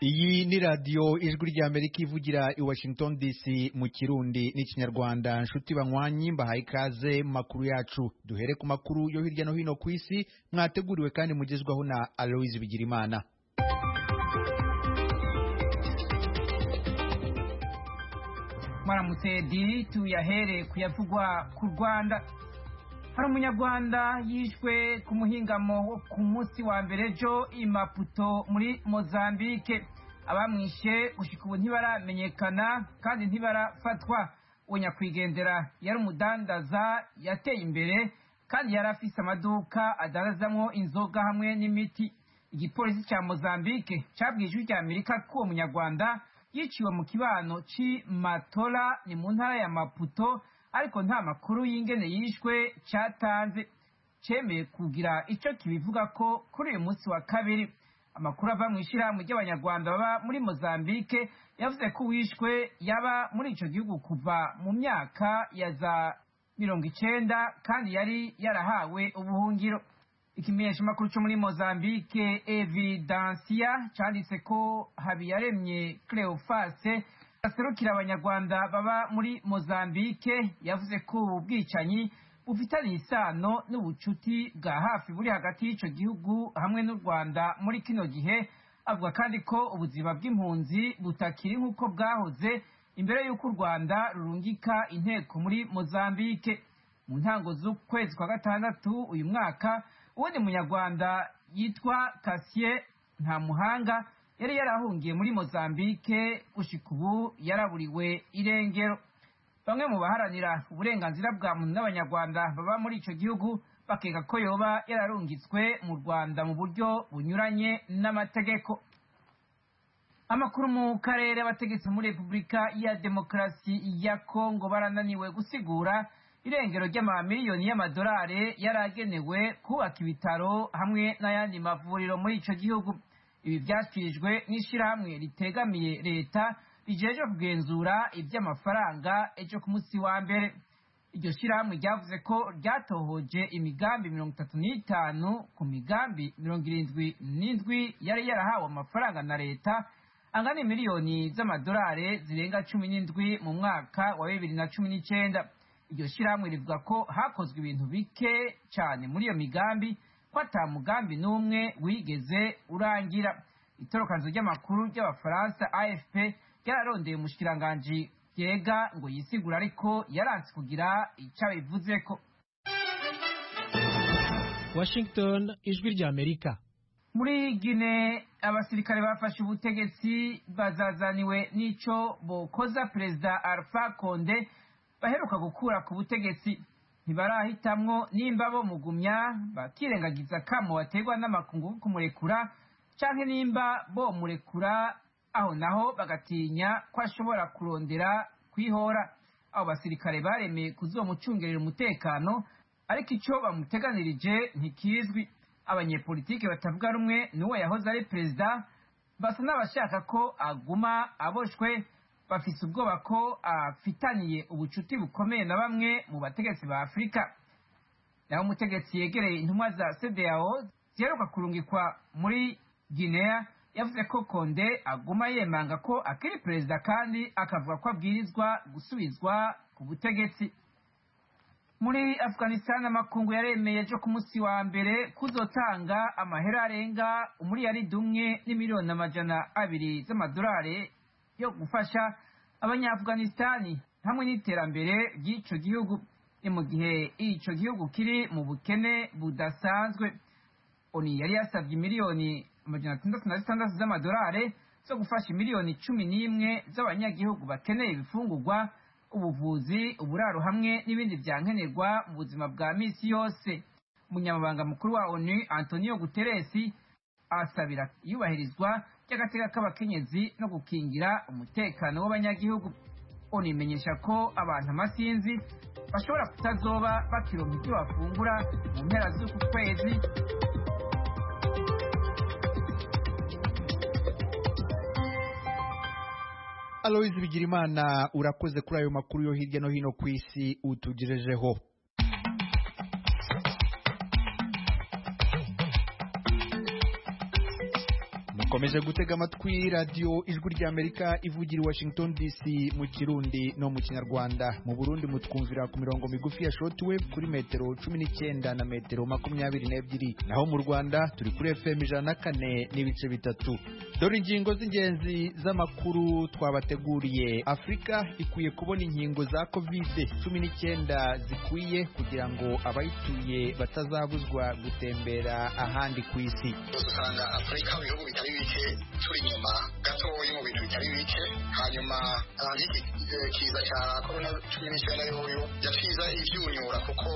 iyi ni radiyo ijwi ry'amerika ivugira i washington dc mu kirundi n'ikinyarwanda nshuti banywanyi mbahaye ikaze mu makuru yacu duhere ku makuru yo hirya no hino ku isi mwateguriwe kandi mugezwaho na aloyizi bigirimana mwaramutse di tuyahere kuyavugwa ku rwanda hari umunyarwanda yishwe ku muhingamo wo ku munsi wa mbere ejo i maputo muri mozambique abamwishe gushyika ubu ntibaramenyekana kandi ntibarafatwa uwo nyakwigendera yari umudandaza yateye imbere kandi yari afise amaduka adandazamo inzoga hamwe n'imiti igipolisi cya mozambique cyabwiye ijwi rya amerika ko uwo munyarwanda yiciwe mu kibano c'i matora ni mu ntara ya maputo ariko nta makuru y'ingene yishwe cyatanze cyemeye kugira icyo kibivuga ko kuri uyu munsi wa kabiri amakuru ava mu ishyirahamwe ry'abanyarwanda baba muri mozambique yavuze ko uwishwe yaba muri icyo gihugu kuva mu myaka ya za mirongo icenda kandi yari yarahawe ubuhungiro ikimenyeshamakuru cyo muri mozambique evidansiya cyanditse ko habiyaremye cleofase aserukira abanyarwanda baba muri mozambique yavuze ko ubu bwicanyi bufitanye isano n'ubucuti bwa hafi buri hagati y'icyo gihugu hamwe n'u rwanda muri kino gihe avuga kandi ko ubuzima bw'impunzi butakiri nk'uko bwahoze imbere y'uko u rwanda rurungika inteko muri mozambique mu ntango z'ukwezi kwa gatandatu uyu mwaka uwundi munyarwanda yitwa kasiye nta muhanga yari yarahungiye muri mozambique gushyika ubu yaraburiwe irengero bamwe mu baharanira uburenganzira bwa muntu n'abanyarwanda baba muri icyo gihugu bakeka ko yoba yararungitswe mu rwanda mu buryo bunyuranye n'amategeko amakuru mu karere abategetsi muri repubulika ya demokarasi ya kongo barananiwe gusigura irengero ry'amamiliyoni y'amadolari yari agenewe kubaka ibitaro hamwe n'ayandi mavuriro muri icyo gihugu ibi byashyikirijwe n'ishyirahamwe ritegamiye leta rijeje kugenzura iby'amafaranga ejo ku munsi wa mbere iryo shyirahamwe ryavuze ko ryatohoje imigambi mirongo itatu n'itanu ku migambi mirongo irindwi n'indwi yari yarahawe amafaranga na leta angana miliyoni z'amadolari zirenga cumi n'indwi mu mwaka wa bibiri na cumi n'icyenda iryo shyirahamwe rivuga ko hakozwe ibintu bike cyane muri iyo migambi ko ata mugambi n'umwe wigeze urangira itorokanzo ry'amakuru ry'abafaransa afp ryararondeye umushikiranganji byega ngo yisigure ariko yaranze kugira icyo abivuze ko washington ijwi rya amerika muri gine abasirikare bafashe ubutegetsi bazazaniwe n'icyo bokoza perezida alpha konde baheruka gukura ku butegetsi ntibarahitamwo nimba bo mugumya bakirengagiza kamo baterwa n'amakungu kumurekura canke nimba bo murekura aho naho bagatinya ko ashobora kurondera kwihora abo basirikare baremeye kuzomucungerera umutekano ariko ico bamuteganirije ntikizwi abanyepolitike batavuga rumwe n'uwo yahoze ari perezida basa n'abashaka ko aguma aboshwe bafise ubwoba ko afitaniye ubucuti bukomeye na bamwe mu bategetsi ba afurika naho umutegetsi yegereye intumwa za cdao ziheruka kurungikwa muri guinea yavuze ko konde aguma yemanga ko akiri perezida kandi akavuga ko abwirizwa gusubizwa ku butegetsi muri afghanistan amakungu yaremeye ejo ku munsi wa mbere kuzotanga amahera arenga umuriyaridi umwe n'imiliyoni amajana abiri z'amadolari yo gufasha abanyaafganistani hamwe n'iterambere ry'icyo gihugu ni mu gihe icyo gihugu kiri mu bukene budasanzwe oni yari yasabye miliyoni amajana atandatu na zitandatu z'amadolari zo gufasha miliyoni cumi n'imwe z'abanyagihugu bakeneye ibifungurwa ubuvuzi uburaro hamwe n'ibindi byankenerwa mu buzima bwa minsi yose umunyamabanga mukuru wa onu antonio guteresi asabira iyubahirizwa ry'agateka k'abakenyezi no gukingira umutekano w'abanyagihugu unimenyesha ko abantu amasinzi bashobora kutazoba bakironka ibyo bafungura mu mpera z'uku kwezi aloyizi bigirimana urakoze kuri ayo makuru yo hirya no hino ku isi utugejejeho mukomeje gutega amatwi radiyo ijwi ry'amerika ivugira i washington dc mu kirundi no mu kinyarwanda mu burundi mutwumvira ku mirongo migufi ya shortwave kuri metero cumi n'icyenda na metero makumyabiri n'ebyiri naho mu rwanda turi kuri fm ijana na kane n'ibice bitatu dore ingingo z'ingenzi z'amakuru twabateguriye afurika ikwiye kubona inkingo za kovide cumi n'icyenda zikwiye kugira ngo abayituye batazabuzwa gutembera ahandi ku isi usanga afurika mu bihugu bitari bike turi inyuma gatoya mu bintu bitari bike hanyuma kandi kiza cya korona cumi n'icyenda y'uyu yashize ibyunyura kuko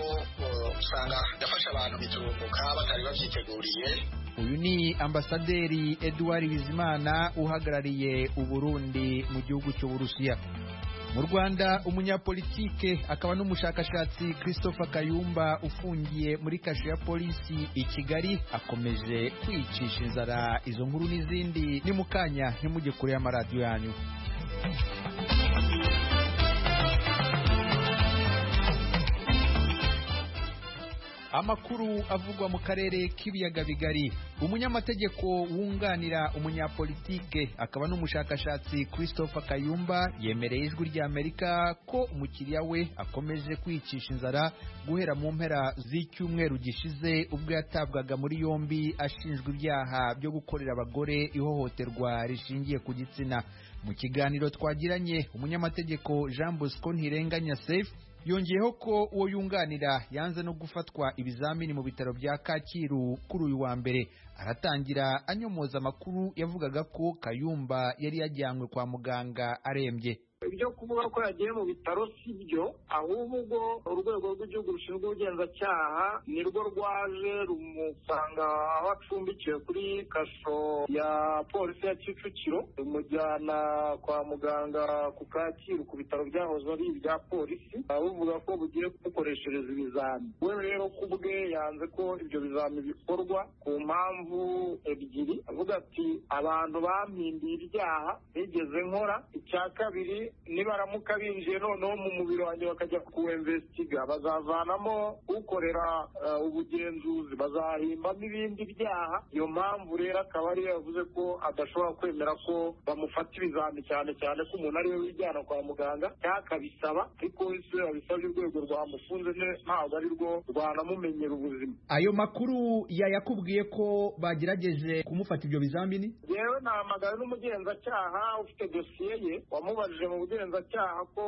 uh, usanga yafashe abantu bitumbuka batari babyiteguriye uyu ni ambasaderi eduard bizimana uhagarariye uburundi mu gihugu cy'uburusiya mu rwanda umunyapolitike akaba n'umushakashatsi christopher kayumba ufungiye muri kasho ya polisi i kigali akomeje kwicisha inzara izo nkuru n'izindi ni mu kanya ntimujye kure y'amaradiyo yanyu amakuru avugwa mu karere k'ibiyaga bigari umunyamategeko wunganira umunyapolitike akaba n'umushakashatsi christopher kayumba yemereye ijwi ry'amerika ko umukiriya we akomeje kwicisha inzara guhera mu mpera z'icyumweru gishize ubwo yatabwaga muri yombi ashinjwa ibyaha byo gukorera abagore ihohoterwa rishingiye ku gitsina mu kiganiro twagiranye umunyamategeko jean bosco ntirenganya safe yongeyeho ko uwo yunganira yanze no gufatwa ibizamini mu bitaro bya kacyiru kuri uyu wa mbere aratangira anyomoza amakuru yavugaga ko kayumba yari yajyanywe kwa muganga arembye ibyo kuvuga ko yagiye mu bitaro si byo ahubwo ubwo urwego rw'igihugu rushinzwe ubugenzacyaha nirwo rwaje rumusanga aho acumbikiwe kuri kasho ya polisi ya kicukiro rumujyana kwa muganga ku kacyiru ku bitaro byahoze ari ibya polisi bavuga ko bugiye kumukoreshereza ibizami we rero ku bwe yanze ko ibyo bizami bikorwa ku mpamvu ebyiri avuga ati abantu bampindiye ibyaha nigeze nkora icya kabiri nibaramuka binjiye noneho mu mubiri wanjye bakajya kuwemvesitiga bazavanamo ukorera ubugenzuzi bazahimbamo ibindi byaha iyo mpamvu rero akaba ariyo yavuze ko adashobora kwemera ko bamufata ibizami cyane cyane ko umuntu ariwe wijyana kwa muganga cyangwa akabisaba ariko wese yabisabye urwego rwamufunze ntabwo ari rwo rwanamumenyera ubuzima ayo makuru yayakubwiye ko bagerageje kumufata ibyo bizamini yewe nahamagaye n'umugenzacyaha ufite dosiye ye wamubajije mu bugenzacyaha ko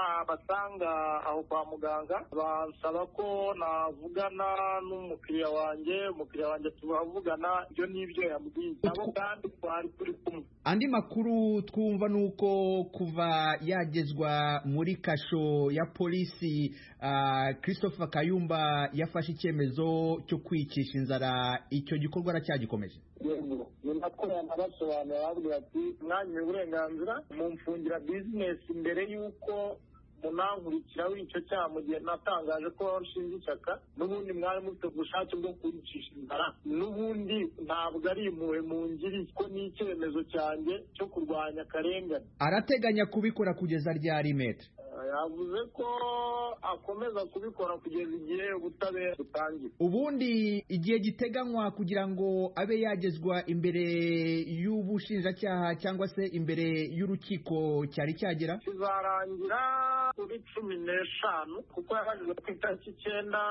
nabasanga aho kwa muganga bansaba ko navugana n'umukiriya wanjye umukiriya wanjye turavugana ibyo n'ibyo yambwiye nabo kandi twari turi kumwe andi makuru twumva ni uko kuva yagezwa muri kasho ya polisi ah, christopher kayumba yafashe icyemezo cyo kwicisha inzara icyo gikorwa aracyagikomeje yego ni nako yanabasobanura babwira ati mwanya uburenganzira mumfungira bizinesi mbere y'uko munankurikiraho icyo cyaha mu gihe natangaje ko nshinze ishyaka n'ubundi mwari mufite ubushake bwo kwicisha inzara n'ubundi ntabwo ari impuhwe mungiriye ko ni icyemezo cyanjye cyo kurwanya akarengane arateganya kubikora kugeza ryari metre yavuze ko akomeza kubikora kugeza igihe ubutabera butangira ubundi igihe giteganywa kugira ngo abe yagezwa imbere y'ubushinjacyaha cyangwa se imbere y'urukiko cyari cyagera kizarangira kuri cumi n'eshanu kuko yabajijwe ku itariki icyenda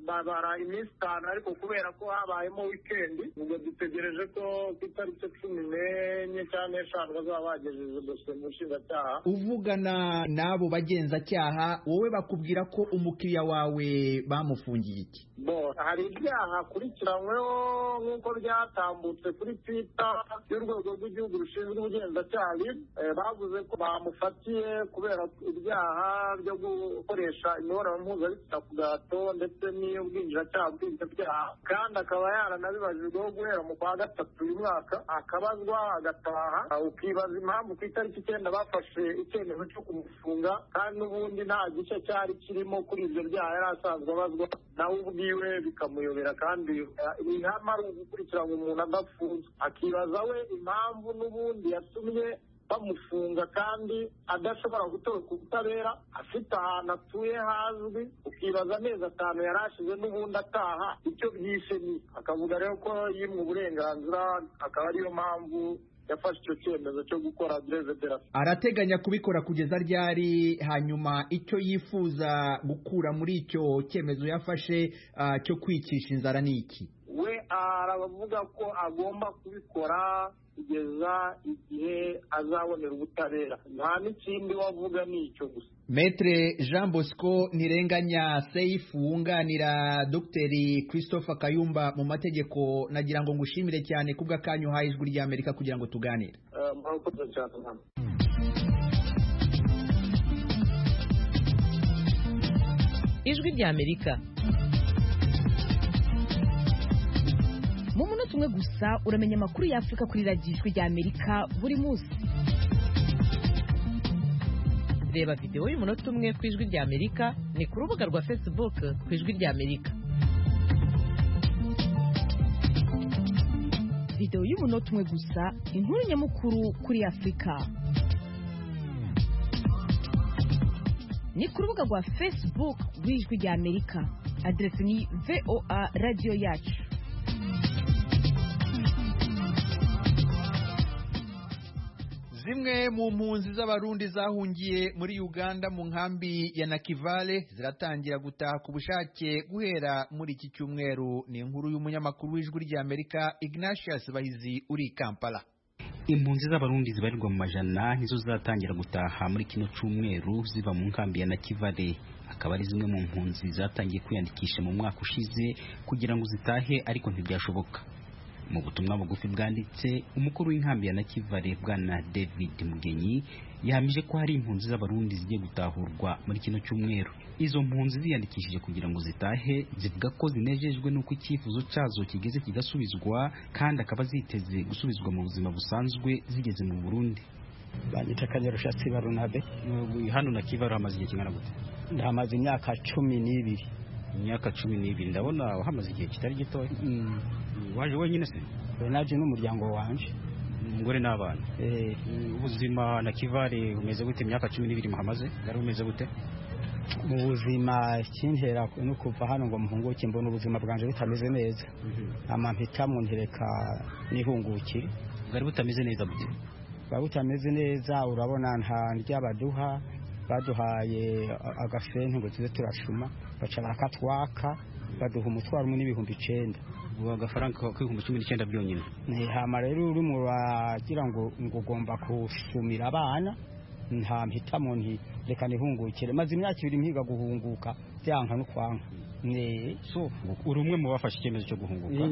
babara iminsi itanu ariko kubera ko habayemo wikendi ubwo dutegereje ko ku itariki cumi n'enye cyangwa n'eshanu bazaba bagejeje dosiye mu bushinjacyaha uvugana n'abo bagenzacyaha wowe bakubwira ko umukiriya wawe bamufungiye iki bo hari ibyaha akurikiranyweho nk'uko byatambutse kuri twita y'urwego rw'igihugu rushinzwe ubugenzacyaha eh, bavuze ko bamufatiye kubera ibyaha byo gukoresha imibonano mpuzabitsina ku gahato ndetse n'iy'ubwinjiracyaha bw'ibyaha kandi akaba yaranabibajijweho guhera mu kwa gatatu uyu mwaka akabazwa agataha ukibaza impamvu ku itariki icyenda bafashe icyemezo cyo kumufunga kandi n'ubundi nta gice cyari kirimo kuri ibyo byaha yari asanzwe abazwa nawe ubwiwe bikamuyobera kandi ihama ari ugukurikirana umuntu adafunze akibaza we impamvu n'ubundi yatumye bamufunga kandi adashobora gutoroka ubutabera afite ahantu atuye hazwi ukibaza amezi atanu yari ashize n'ubundi ataha icyo byise ni akavuga rero ko yimwe uburenganzira akaba ariyo mpamvu yafashe icyo cyemezo cyo gukora dereverasi arateganya kubikora kugeza ryari hanyuma icyo yifuza gukura muri icyo cyemezo yafashe ah, cyo kwicisha inzara ni iki we aravuga ko agomba kubikora kugeza igihe azabonera ubutabera nta n'ikindi wavuga ni icyo gusa metre jean bosco ntirenganya seyifu wunganira dogiteri christopher kayumba mu mategeko nagira ngo ngushimire cyane kubw'akanyu uhaye ijwi ry'amerika kugira ngo tuganire Eh, murakoze cyane mwana ijwi ry'amerika mu munota umwe gusa uramenya amakuru y'afurika kuri radiyo ijwi ry'amerika buri munsi reba videwo y'umunota umwe ku ijwi ry'amerika ni ku rubuga rwa facebook ku ijwi ry'amerika videwo y'umunota umwe gusa inkuru nyamukuru kuri afurika ni ku rubuga rwa facebook rw'ijwi ry'amerika aderesi ni voa radiyo yacu zimwe mu mpunzi z'abarundi zahungiye muri uganda mu nkambi ya nakivale ziratangira gutaha ku bushake guhera muri iki cyumweru ni inkuru y'umunyamakuru w'ijwi ry'amerika ignatius bahizi uri i kampala impunzi z'abarundi zibarirwa mu majana nizo zatangira gutaha muri kino cyumweru ziva mu nkambi ya nakivale akaba ari zimwe mu mpunzi zatangiye kwiyandikisha mu mwaka ushize kugira ngo zitahe ariko ntibyashoboka mu butumwa bugufi bwanditse umukuru w'inkambi ya nakivale bwana david mugenyi yahamije ko hari impunzi z'abarundi zigiye gutahurwa muri kino cyumweru izo mpunzi ziyandikishije kugira ngo zitahe zivuga ko zinejejwe n'uko icyifuzo cyazo kigeze kigasubizwa kandi akaba ziteze gusubizwa mu buzima busanzwe zigeze mu burundi banyita kanyarushatsi barunabe hano na kivaro hamaze igihe kingana gute ndahamaze imyaka cumi n'ibiri imyaka cumi n'ibiri ndabona hamaze igihe kitari gitoya Mm. waje wenyine se naje n'umuryango wanje umugore n'abana Eh, ubuzima na kivare bumeze gute imyaka cumi n'ibiri muhamaze bwari bumeze gute mu buzima kintera no kuva hano ngo mpunguke mbona ubuzima bwanje butameze neza amampitamwo ntereka nihungukire bwari butameze neza bute buba butameze neza urabona nta ndya baduha baduhaye a- agasentu ngo tuze turashuma baca bakatwaka baduha umutwaro umwe n'ibihumbi icenda ubu agafaranga k'ibihumbi cumi n'icyenda byonyine Ni hama rero uri mu bagira ngo ngo ugomba gusumira abana nta mpitamo nti reka nihungukire maze imyaka ibiri mpiga guhunguka byanka no kwanga ne so uri umwe mu bafashe icyemezo cyo guhunguka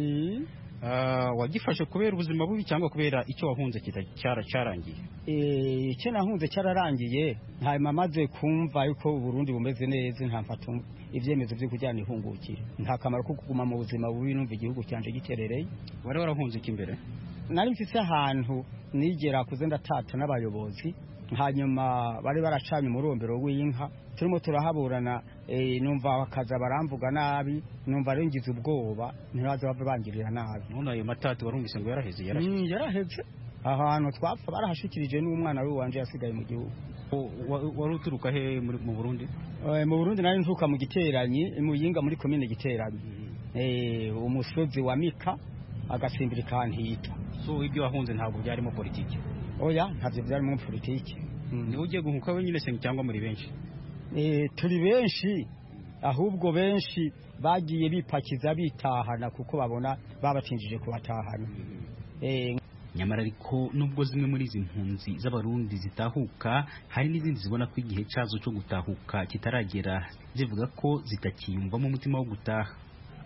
Mm. Ah, wagifashe kubera ubuzima bubi cyangwa kubera icyo wahunze kita- cyara- cyarangiye Eh, icyo nahunze cyararangiye hanyuma maze kumva yuko uburundi bumeze neza ntamfata ibyemezo byo kujyana ihungukire nta kamaro ko kuguma mu buzima bubi numva igihugu cyanje giterereye wari warahunze iki imbere nari mfise ahantu nigera kuze ndatata n'abayobozi hanyuma bari baracanye umurombero w'inka turimo turahaburana eh, numva bakaza baramvuga nabi numva rengize ubwoba ntibaze bave bangirira nabi none ayo matatu warumvise ngo yaraheze yaraheze Mm, yaraheze ahantu twapfa barahashikirije n'umwana we wanje yasigaye mu gihugu Wa- wa- wari uturuka he muri- mu burundi Eh, mu burundi nari ntuka mu giteranyi mu yinga muri komine giteranyi Eh, umusozi wa mika agasimbira ikantita so ibyo wahunze ntabwo byarimo politiki oya ntabyo byari mu politiki Mm. niwe ugiye guhunguka wenyine se cyangwa muri benshi Eh, turi benshi ahubwo benshi bagiye bipakiza bitahana kuko babona babatinjije kubatahana Eh, nyamara ariko nubwo zimwe muri izi mpunzi z'abarundi zitahuka hari n'izindi zibona ko igihe cyazo cyo gutahuka kitaragera zivuga ko zitakiyumvamo umutima wo gutaha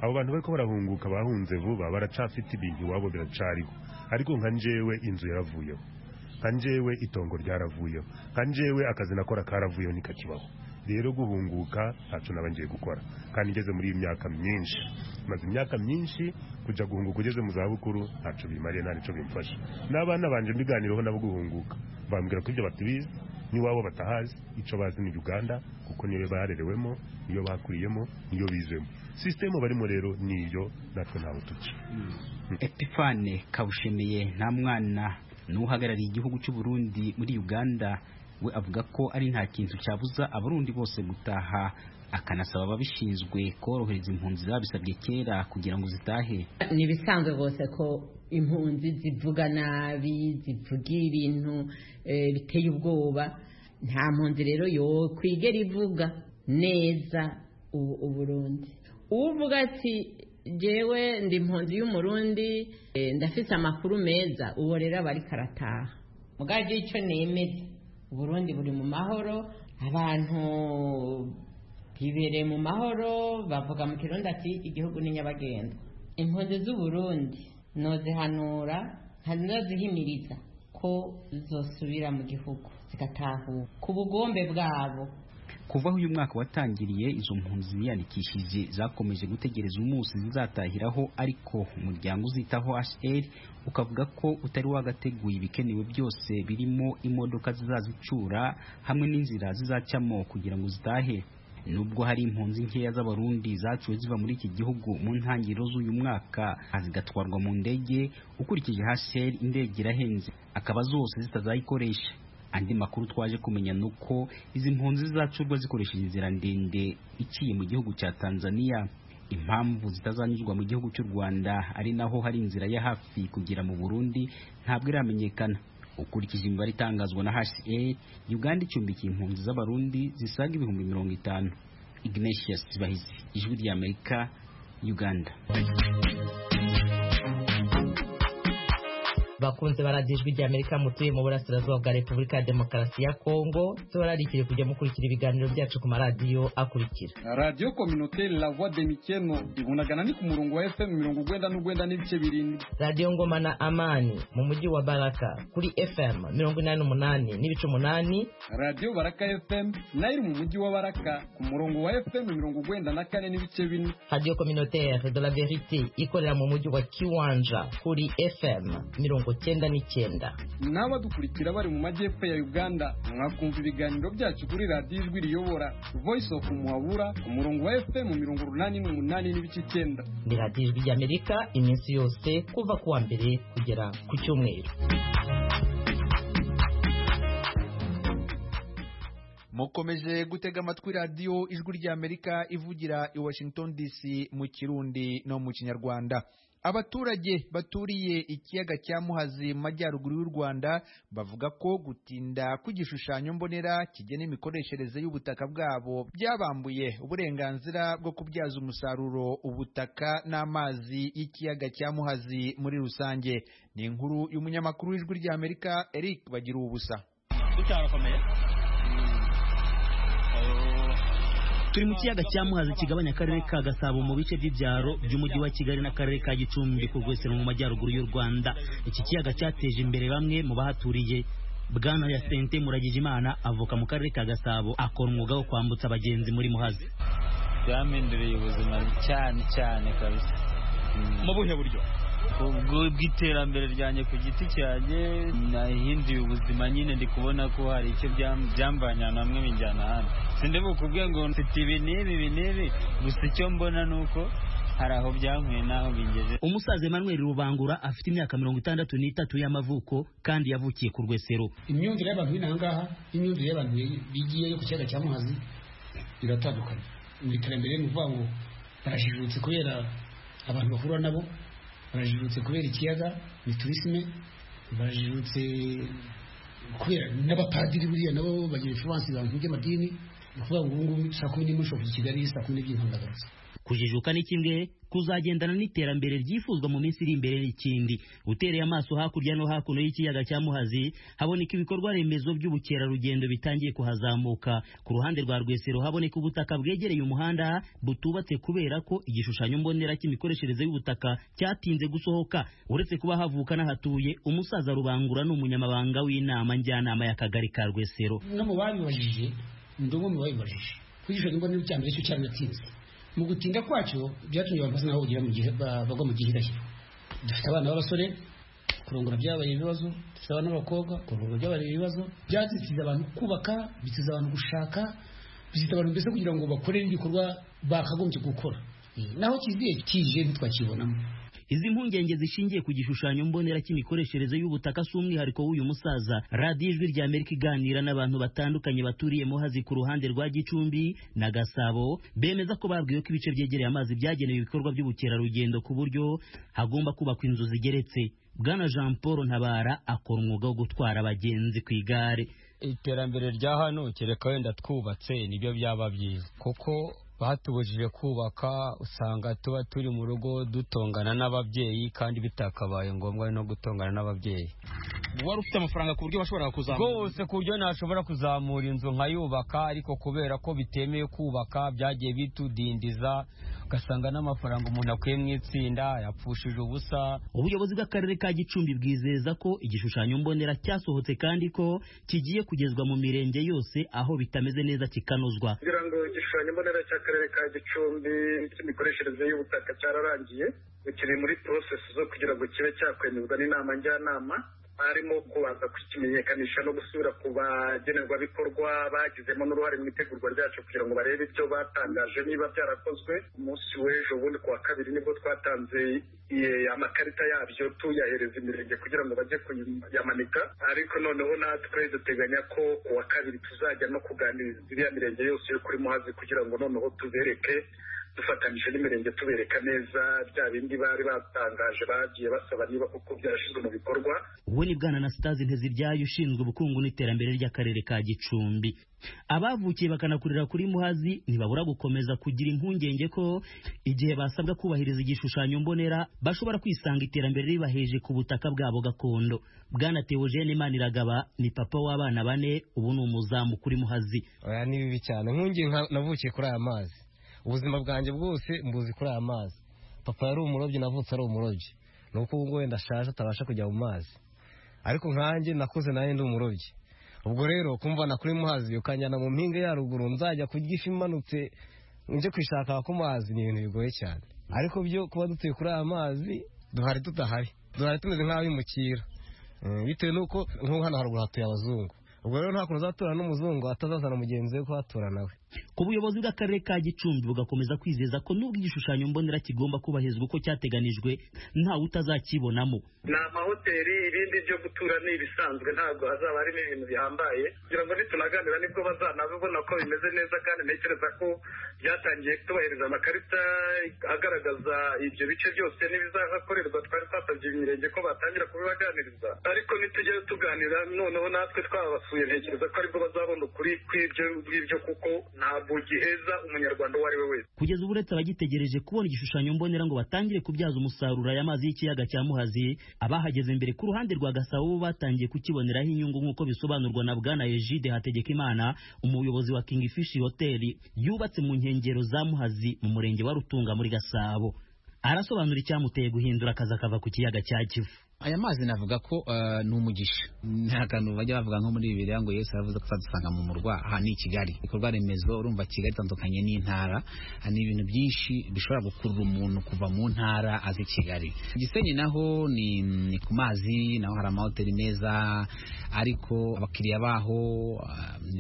abo bantu bariko barahunguka bahunze vuba baracafite ibintu iwabo biracariho ariko nka njewe inzu yaravuyeho nka njewe itongo ryaravuyeho nka njewe akazi nakora karavuyeho ntikakibaho rero guhunguka ntaco naba ngiye gukora kandi ngeze muri iyi myaka myinshi maze imyaka myinshi kuja guhunguka ugeze mu zabukuru ntaco bimariye nta nico bimfasha n'abana banje mbiganiraho nabo guhunguka bambwira ko ibyo batabizi n'iwabo batahazi ico bazi ni uganda kuko niyo barerewemo niyo bakuriyemo niyo bizemo sisitemu barimo rero niyo natwe ntawe tuca epifane kabushemiye nta mwana n'uhagarariye igihugu cy'u Burundi muri Uganda we avuga ko ari nta kintu cyabuza abarundi bose gutaha akanasaba ababishinzwe korohereza impunzi zabisabye kera kugira ngo zitahe ni ibisanzwe rwose ko impunzi zivuga nabi zivuga ibintu eh, biteye ubwoba nta mpunzi rero yokwigera ivuga neza u- uburundi uvuga ati jyewe ndi impunzi y'umurundi eh, ndafise amakuru meza uwo rero aba ariko arataha mugabo icyo nemeza uburundi buri mu mahoro abantu bibereye mu mahoro bavuga mu kirundi ati igihugu ni nyabagendwa impunzi z'uburundi nozihanura nkanozihimiriza ko zosubira mu gihugu zigatahuka ku bugombe bwabo kuva aho uyu mwaka watangiriye izo mpunzi ziyandikishije zakomeje gutegereza umunsi zizatahiraho ariko umuryango uzitaho HR ukavuga ko utari wagateguye ibikenewe byose birimo imodoka zizazicura hamwe n'inzira zizacamo kugira ngo zitahe nubwo hari impunzi nkeya z'abarundi zacuwe ziva muri iki gihugu mu ntangiriro z'uyu mwaka zigatwarwa mu ndege ukurikije HR indege irahenze akaba zose zitazayikoresha andi makuru twaje kumenya ni uko izi mpunzi zizacurwa zikoresheje inzira ndende iciye mu gihugu cya tanzania impamvu zitazanyuzwa mu gihugu cy'u rwanda ari naho hari inzira ya hafi kugera mu burundi ntabwo iramenyekana ukurikije imibare itangazwa na hca uganda icumbikiye impunzi z'abarundi zisaga ibihumbi mirongo itanu ignatius bahizi ijwi ry'amerika uganda bakunze baradijwe rya Amerika mutuye mu burasirazuba bwa Repubulika ya Demokarasi ya Kongo tubararikire kujya mukurikira ibiganiro byacu ku maradiyo akurikira radiyo kominoteri la voix de mikeno ibonagana ni ku murongo wa fm mirongo ugwenda n'ugwenda n'ibice birindwi radiyo ngoma na amani mu mujyi wa baraka kuri fm mirongo inani n'umunani n'ibice umunani radiyo baraka fm nayo iri mu mujyi wa baraka ku murongo wa fm mirongo ugwenda na kane n'ibice bine radiyo communautaire de la verite ikorera mu mujyi wa kiwanja kuri fm mirongo cyenda n'icyenda n'abadukurikira bari mu majyepfo ya uganda mwakumva ibiganiro byacu kuri radiyo ijwi riyobora voice of muhabura ku murongo wa fm mirongo urunani n'umunani n'ibice icyenda ni radiyo ijwi ry'amerika iminsi yose kuva ku wa mbere kugera ku cyumweru mukomeje gutega amatwi radiyo ijwi ry'amerika ivugira i washington dc mu kirundi no mu kinyarwanda abaturage baturiye ikiyaga cya muhazi mu majyaruguru y'u rwanda bavuga ko gutinda kw'igishushanyo mbonera kigena imikoreshereze y'ubutaka bwabo byabambuye uburenganzira bwo kubyaza umusaruro ubutaka n'amazi y'ikiyaga cya muhazi muri rusange ni inkuru y'umunyamakuru w'ijwi ry'amerika eric bagira ubusa turi mu kiyaga cya muhazi kigabanya akarere ka gasabo mu bice by'ibyaro by'umujyi wa kigali n'akarere ka gicumbi ku rwesero mu majyaruguru y'u rwanda iki kiyaga cyateje imbere bamwe mu bahaturiye bwana ya sente muragijimana avuka mu karere ka gasabo akora umwuga wo kwambutsa abagenzi muri muhazi byahinduriye ubuzima cyane cyane kabisa mu buhe buryo ubwo bw'iterambere ryanjye ku giti cyanjye nahinduye ubuzima nyine ndi kubona ko hari icyo byam- byamvanye ahantu hamwe binjyana ahandi sindi bukubwe ngo mfite ibi n'ibi ibi n'ibi gusa icyo mbona ni uko hari aho byankuye n'aho bingeze umusaza Emmanuel Rubangura afite imyaka mirongo itandatu n'itatu y'amavuko kandi yavukiye ku rwesero imyumvire y'abantu b'ino aha ngaha n'imyumvire y'abantu bigiye yo ku kiyaga cya muhazi iratandukanye mu iterambere ni ukuvuga ngo barajijutse kubera abantu bahura nabo barajijutse kubera ikiyaga ni turisime barajijutse kubera n'abapadiri buriya nabo bagira influence abantu by'amadini ni ukuvuga ngo ubu ngubu saa kumi n'imwe ushobora kuva i kigali saa kumi n'ebyiri nkandagaruza kujijuka ni kimwe kuzagendana n'iterambere ryifuzwa mu minsi iri imbere n'ikindi utereye amaso hakurya no hakuno y'ikiyaga cya muhazi haboneka ibikorwa remezo by'ubukerarugendo bitangiye kuhazamuka ku ruhande rwa rwesero haboneka ubutaka bwegereye umuhanda butubatse kubera ko igishushanyo mbonera cy'imikoreshereze y'ubutaka cyatinze gusohoka uretse kuba havuka n'ahatuye umusaza rubangura ni umunyamabanga w'inama njyanama y'akagari ka rwesero no mu babibajije ndi umwe mu babibajije kwigisha imbonera icya mbere cyo cyaratinze mu gutinda kwacyo byatumye abantu basa naho bagira mu gihe ba- bagwa mu gihe idashyira dufite abana b'abasore kurongora byabaye ibibazo dufite abana b'abakobwa kurongora byabaye ibibazo byazitiza abantu kubaka bitiza abantu gushaka bizita abantu mbese kugira ngo bakore n'igikorwa bakagombye gukora Eh, naho kiziye kije ntitwakibonamo izi mpungenge zishingiye ku gishushanyo mbonera cy'imikoreshereze y'ubutaka si umwihariko w'uyu musaza radiyo ijwi rya amerika iganira n'abantu batandukanye baturiye muhazi ku ruhande rwa gicumbi na gasabo bemeza ko babwiwe ko ibice byegereye amazi byagenewe ibikorwa by'ubukerarugendo ku buryo hagomba kubakwa inzu zigeretse bwana jean paul ntabara akora umwuga wo gutwara abagenzi ku igare iterambere rya hano kereka wenda twubatse nibyo byaba byiza kuko batubujije kubaka usanga tuba turi mu rugo dutongana n'ababyeyi kandi bitakabaye ngombwa no gutongana n'ababyeyi wari ufite amafaranga ku buryo bashobora kuzamura rwose ku buryo ntashobora kuzamura inzu nkayubaka ariko kubera ko bitemewe kubaka byagiye bitudindiza ugasanga n'amafaranga umuntu akuye mu itsinda yapfushije ubusa ubuyobozi bw'akarere ka gicumbi bwizeza ko igishushanyo mbonera cyasohotse kandi ko kigiye kugezwa mu mirenge yose aho bitameze neza kikanozwa kugira ngo igishushanyo mbonera cy'akarere ka gicumbi cy'imikoreshereze y'ubutaka cyararangiye kiri muri porosesi zo kugira ngo kibe cyakwemezwa n'inama njyanama harimo kubanza kukimenyekanisha no gusubira ku bagenerwabikorwa bagizemo n'uruhare mu itegurwa ryacu kugira ngo barebe ibyo batangaje niba byarakozwe umunsi w'ejo bundi ku wa kabiri nibwo twatanze amakarita yabyo tuyahereza imirenge kugira ngo bajye kuyamanika ariko noneho natwe duteganya ko ku wa kabiri tuzajya no kuganiriza iriya mirenge yose yo kuri muhazi kugira ngo noneho tubereke dufatanyije n'imirenge tubereka neza bya bindi bari batangaje bagiye basaba niba kuko byarashyizwe mu bikorwa we ni bwana na sitazi nteziryayo ushinzwe ubukungu n'iterambere ry'akarere ka gicumbi abavukiye bakanakurira kuri muhazi ntibabura gukomeza kugira impungenge ko igihe basabwa kubahiriza igishushanyo mbonera bashobora kwisanga iterambere ribaheje ku butaka bwabo gakondo bwana teogene imaniragaba ni papa w'abana bane ubu ni umuzamu kuri muhazi oya ni bibi cyane nkungi navukiye kuri aya mazi ubuzima bwanjye bwose mbuzi kuri aya mazi papa yari umurobyi navutse ari umurobyi ni uko ubu wenda ashaje atabasha kujya mu mazi ariko nkanjye nakuze nawe ndi umurobyi ubwo rero kumvana kuri muhazi ukanjyana mu mpinga ya ruguru nzajya ku gifi imanutse njye kwishaka ku mazi ni ibintu bigoye cyane ariko byo kuba dutuye kuri aya mazi duhari tudahari duhari tumeze nk'abimukira bitewe n'uko nk'ubu hano haruguru hatuye abazungu ubwo rero nta kuntu uzatura n'umuzungu atazazana mugenzi we ko hatura nawe ku buyobozi bw'akarere ka gicumbi bugakomeza kwizeza ko n'ubwo igishushanyo mbonera kigomba kubahirizwa uko cyateganijwe ntawe utazakibonamo ni amahoteli ibindi byo gutura ni ibisanzwe ntabwo hazaba harimo ibintu bihambaye kugira ngo nitunaganira nibwo bazanabibona ko bimeze neza kandi ntekereza ko byatangiye kutubahiriza amakarita agaragaza ibyo bice byose n'ibizahakorerwa twari twasabye imirenge ko batangira kubibaganiriza ariko nitujyayo tuganira noneho natwe twabasuye ntekereza ko aribwo bazabona ukuri kw'ibyo ngibyo kuko ntabwo giheza umunyarwanda uwo ari we wese kugeza ubu uretse abagitegereje kubona igishushanyo mbonera ngo batangire kubyaza umusaruro aya mazi y'ikiyaga cya muhazi abahageze mbere ku ruhande rwa gasabo bo batangiye kukiboneraho inyungu nk'uko bisobanurwa na bwana ejide hategekimana umuyobozi wa king fish hotel yubatse mu nkengero za muhazi mu murenge wa rutunga muri gasabo arasobanura icyamuteye guhindura akazi akava ku kiyaga cya kivu aya mazi navuga ko ni umugisha nta kantu bajya bavuga nko muri bibiri ngo yesu aravuze ko azadusanga mu murwa aha ni i kigali ibikorwa remezo urumva kigali itandukanye n'intara ni ibintu byinshi bishobora gukurura umuntu kuva mu ntara azi kigali gisenyi naho ni ku mazi naho hari amahoteli meza ariko abakiriya baho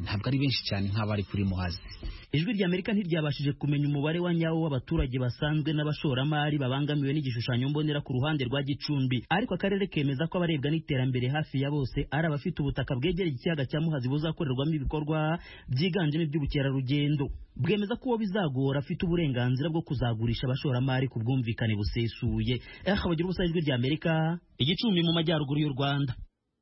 ntabwo ari benshi cyane nk'abari kuri muhazi ijwi rya amerika ntiryabashije kumenya umubare wa nyawo w'abaturage basanzwe n'abashoramari babangamiwe n'igishushanyo mbonera ku ruhande rwa gicumbi ariko akarere kemeza ko abarebwa n'iterambere hafi ya bose ari abafite ubutaka bwegereye ikiyaga cya muhazi buzakorerwamo ibikorwa byiganjemo iby'ubukerarugendo bwemeza ko uwo bizagora afite uburenganzira bwo kuzagurisha abashoramari ku bwumvikane busesuye eha bagira ubusa ijwi rya amerika igicumbi mu majyaruguru y'u rwanda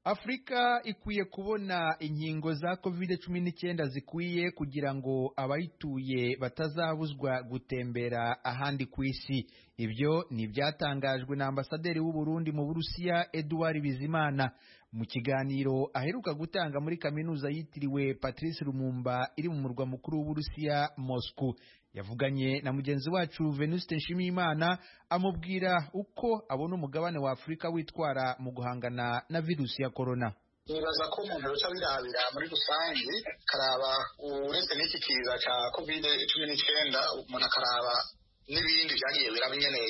afurika ikwiye kubona inkingo za covid cumi n'icyenda zikwiye kugira ngo abayituye batazabuzwa gutembera ahandi ku isi ibyo ni ibyatangajwe na ambasaderi w'u Burundi mu burusiya eduard bizimana mu kiganiro aheruka gutanga muri kaminuza yitiriwe patrice rumumba iri mu murwa mukuru w'uburusiya moscou yavuganye na mugenzi wacu venuste nshimiyimana amubwira uko abona umugabane wa afurika witwara mu guhangana na virusi ya korona nibaza ko umuntu ruca birabira muri rusange akaraba uretse n'iki kiza cya covid cumi n'icyenda umuntu akaraba n'ibindi byagiye biraba nyine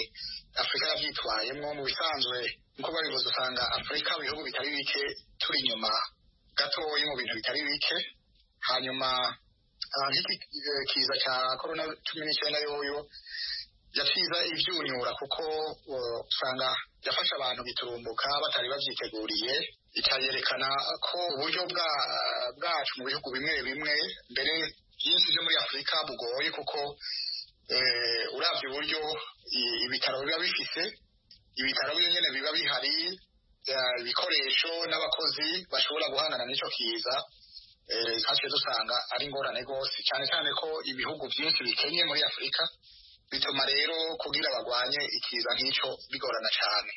afurika yabyitwayemo mu bisanzwe nk'uko babivuze usanga afurika mu bihugu bitari bike turi inyuma gatoya mu bintu bitari bike hanyuma nk'iki kiza cya korona cumi n'icyenda yoyo yasiza ibyunyura kuko uh, usanga yafashe abantu biturumbuka batari babyiteguriye ikayerekana ko uburyo bwa bwacu mu bihugu bimwe bimwe mbere byinshi byo muri afurika bugoye kuko eh, uravye uburyo i- ibitaro biba bifise ibitaro byonyene biba bihari eh, ibikoresho n'abakozi bashobora guhangana n'ico kiza eh, twaciye dusanga ari ingorane rwose cyane cyane ko ibihugu byinshi bikenye muri afurika bituma rero kugira bagwanye ikiza nk'icyo bigorana cyane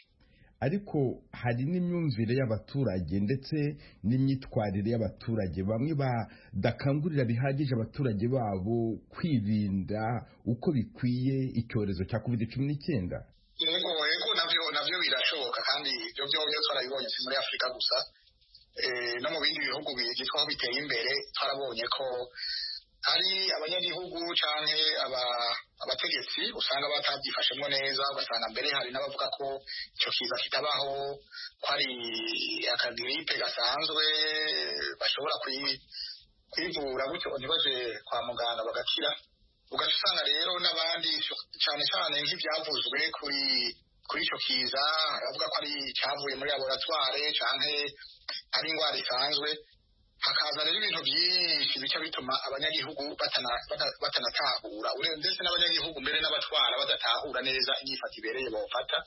ariko hari n'imyumvire y'abaturage ndetse n'imyitwarire y'abaturage bamwe badakangurira bihagije abaturage babo kwirinda uko bikwiye icyorezo cya covid cumi n'icyenda yego yego nabyo nabyo birashoboka kandi ibyo byombi twarabibonye si muri afurika gusa Eh, no mu bindi bihugu byitwa aho biteye imbere twarabonye ko hari abanyagihugu cyangwa aba- abategetsi usanga batabyifashemo neza ugasanga mbere hari n'abavuga ko icyo kiza kitabaho ko ari akagiripe gasanzwe bashobora kwi- kwivura gutyo ntibaje kwa muganga bagakira ugaca usanga rero n'abandi cyane cyane nk'ibyavuzwe kuri kuri icyo kiza baravuga ko ari icyavuye muri laboratware cyangwa ari indwara isanzwe hakaza rero ibintu byinshi bica bituma abanyagihugu batana- bata- batanatahura Ure- ndetse n'abanyagihugu mbere n'abatwara badatahura neza inyifato ibereye bawufata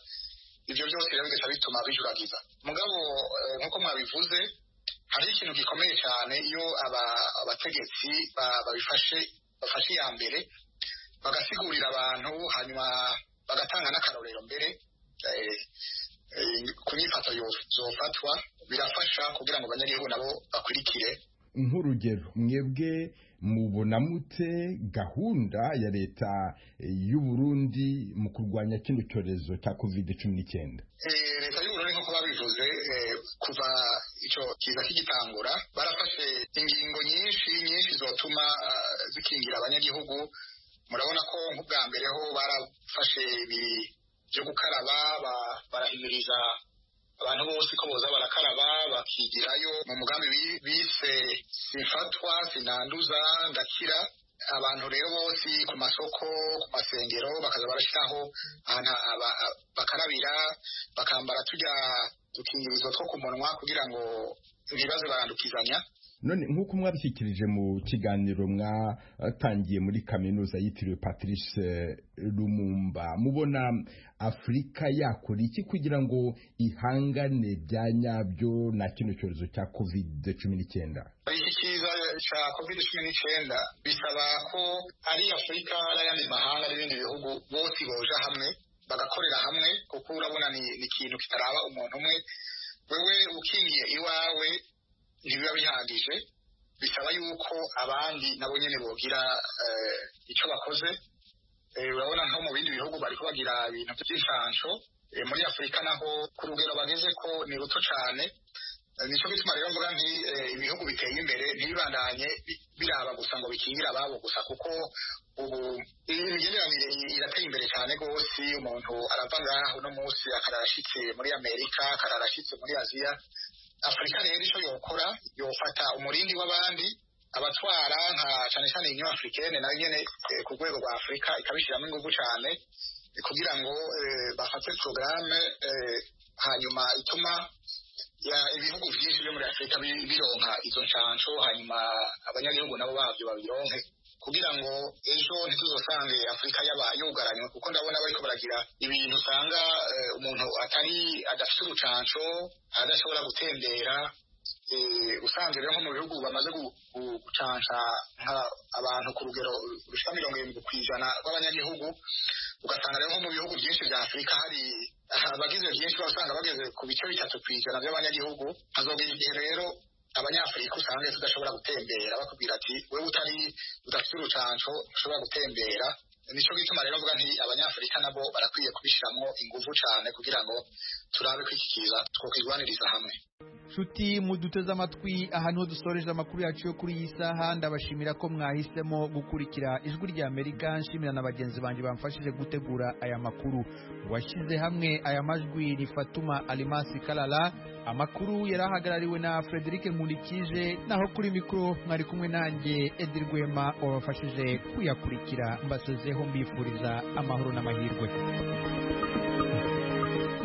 ibyo byose rero bigaca bituma bijuragiza mugabo eh, nk'uko mwabivuze hari ikintu gikomeye cyane iyo aba- abategetsi ba- babifashe bafashe iya mbere bagasigurira abantu hanyuma bagatanga n'akarorero mbere eh, eh, ku nyifato yo- zofatwa birafasha kugira ngo abanyagihugu nabo bakurikire nk'urugero mwebwe mubona mute gahunda ya leta eh, y'u Burundi mu kurwanya kino cyorezo cya covid cumi n'icyenda Eh, leta y'uburundi nk'uko babivuze eh, kuva icyo kiza kigitangura barafashe ingingo nyinshi nyinshi zotuma ah, zikingira abanyagihugu murabona ko nk'ubwa mbere ho barafashe ibi byo gukaraba ba- barahimiriza abantu bose ko boza barakaraba bakigirayo mu mugambi bi- bise simfatwa sinanduza ndakira abantu rero bose ku masoko ku masengero bakaza barashyiraho ahantu aba- a- bakarabira bakambara turya dukingirizo two ku munwa kugira ngo ntibaze barandukizanya none nk'uko mwabishyikirije mu kiganiro mwatangiye muri kaminuza yitiriwe patrice eh, lumumba mubona afurika yakora iki kugira ngo ihangane bya nyabyo na kino cyorezo cya covid cumi n'icyenda iki kiza cya covid cumi n'icyenda bisaba ko ari afurika n'ayandi mahanga n'ibindi bihugu bose boja hamwe bagakorera hamwe kuko urabona ni ni ikintu kitaraba umuntu umwe wewe ukingiye iwawe ntibiba bihagije bisaba yuko abandi nabo nyine bogira eh, icyo bakoze Eh, urabona nko mu bindi bihugu bariko bagira ibintu by'inshansho Eh, muri afurika naho ku rugero bageze ko ni ruto cyane nicyo gituma rero mvuga nti eh, ibihugu biteye imbere ntibibandanye bi- biraba gusa ngo bikingire ababo gusa kuko ubu imigenderanire i- irateye imbere cyane rwose umuntu arava ngaha uno munsi akarara ashitse muri amerika akarara ashitse muri aziya afurika rero icyo yokora yofata umurindi w'abandi abatwara nka cyane cyane union africaine nayo nyene eh, ku rwego rwa afurika ikabishyiramo ingufu cyane eh, kugira ngo eh, bafate porogaramu hanyuma ituma ya ibihugu byinshi byo muri afurika bi- bironka izo nshansho hanyuma abanyagihugu nabo babyo babironke kugira ngo ejo ntituzosange afurika yaba yugaranywe kuko ndabona bariko baragira ibintu usanga eh, umuntu atari adafite urucansho adashobora gutembera eh, usanze rero nko mu bihugu bamaze gu- gu- gucansha nka abantu ku rugero rushika mirongo irindwi ku ijana rw'abanyagihugu ugasanga rero nko mu bihugu byinshi bya afurika hari abagize byinshi usanga bageze ku bice bitatu ku ijana by'abanyagihugu hazogera igihe rero abanyafurika usanga tudashobora gutembera bakubwira ati wewe utari udafite urucanco ushobora gutembera nico gituma rero mvuga nti abanyafurika nabo barakwiye kubishiramwo inguvu cane kugira ngo turabe ko iki kiza twokwirwaniriza hamwe nshuti muduteze amatwi aha niho dusoreje amakuru yacu yo kuri iyi saha ndabashimira ko mwahisemo gukurikira ijwi rya amerika nshimira na bagenzi banjye bamfashije gutegura aya makuru washyize hamwe aya majwi ni fatuma alimasi karara amakuru yari ahagarariwe na frederic nkurikije naho kuri mikoro mwari kumwe nanjye edi rwema wabafashije kuyakurikira mbasozeho mbifuriza amahoro n'amahirwe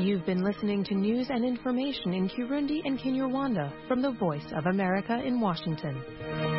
You've been listening to news and information in Kirundi and Kinyarwanda from the Voice of America in Washington.